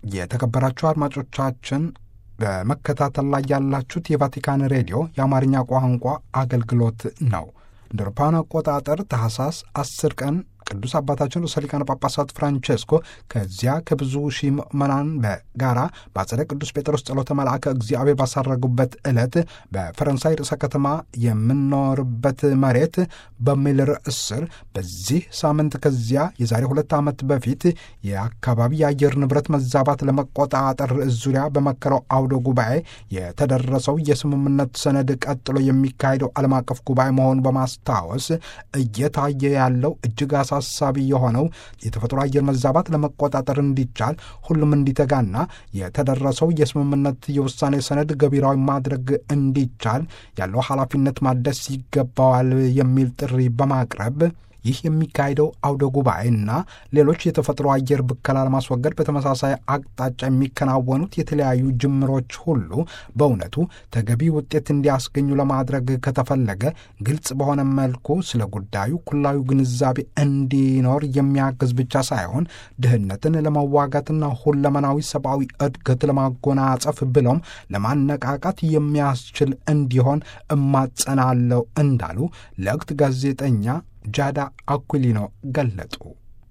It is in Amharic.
የተከበራችሁ አድማጮቻችን በመከታተል ላይ ያላችሁት የቫቲካን ሬዲዮ የአማርኛ ቋንቋ አገልግሎት ነው። እንደ አውሮፓውያን አቆጣጠር ታህሳስ 10 ቀን ቅዱስ አባታችን ርዕሰ ሊቃነ ጳጳሳት ፍራንቼስኮ ከዚያ ከብዙ ሺህ ምዕመናን በጋራ በአጸደ ቅዱስ ጴጥሮስ ጸሎተ መልአከ እግዚአብሔር ባሳረጉበት ዕለት በፈረንሳይ ርዕሰ ከተማ የምኖርበት መሬት በሚል ርዕስ ስር በዚህ ሳምንት ከዚያ የዛሬ ሁለት ዓመት በፊት የአካባቢ የአየር ንብረት መዛባት ለመቆጣጠር ርዕስ ዙሪያ በመከረው አውደ ጉባኤ የተደረሰው የስምምነት ሰነድ ቀጥሎ የሚካሄደው ዓለም አቀፍ ጉባኤ መሆኑን በማስታወስ እየታየ ያለው እጅግ አሳሳቢ የሆነው የተፈጥሮ አየር መዛባት ለመቆጣጠር እንዲቻል ሁሉም እንዲተጋና የተደረሰው የስምምነት የውሳኔ ሰነድ ገቢራዊ ማድረግ እንዲቻል ያለው ኃላፊነት ማደስ ይገባዋል የሚል ጥሪ በማቅረብ ይህ የሚካሄደው አውደ ጉባኤና ሌሎች የተፈጥሮ አየር ብከላ ለማስወገድ በተመሳሳይ አቅጣጫ የሚከናወኑት የተለያዩ ጅምሮች ሁሉ በእውነቱ ተገቢ ውጤት እንዲያስገኙ ለማድረግ ከተፈለገ ግልጽ በሆነ መልኩ ስለ ጉዳዩ ኩላዊ ግንዛቤ እንዲኖር የሚያግዝ ብቻ ሳይሆን ድህነትን ለመዋጋትና ሁለመናዊ ሰብአዊ እድገት ለማጎናጸፍ ብሎም ለማነቃቃት የሚያስችል እንዲሆን እማጸናለው እንዳሉ ለወቅት ጋዜጠኛ ጃዳ አኩሊኖ ገለጡ።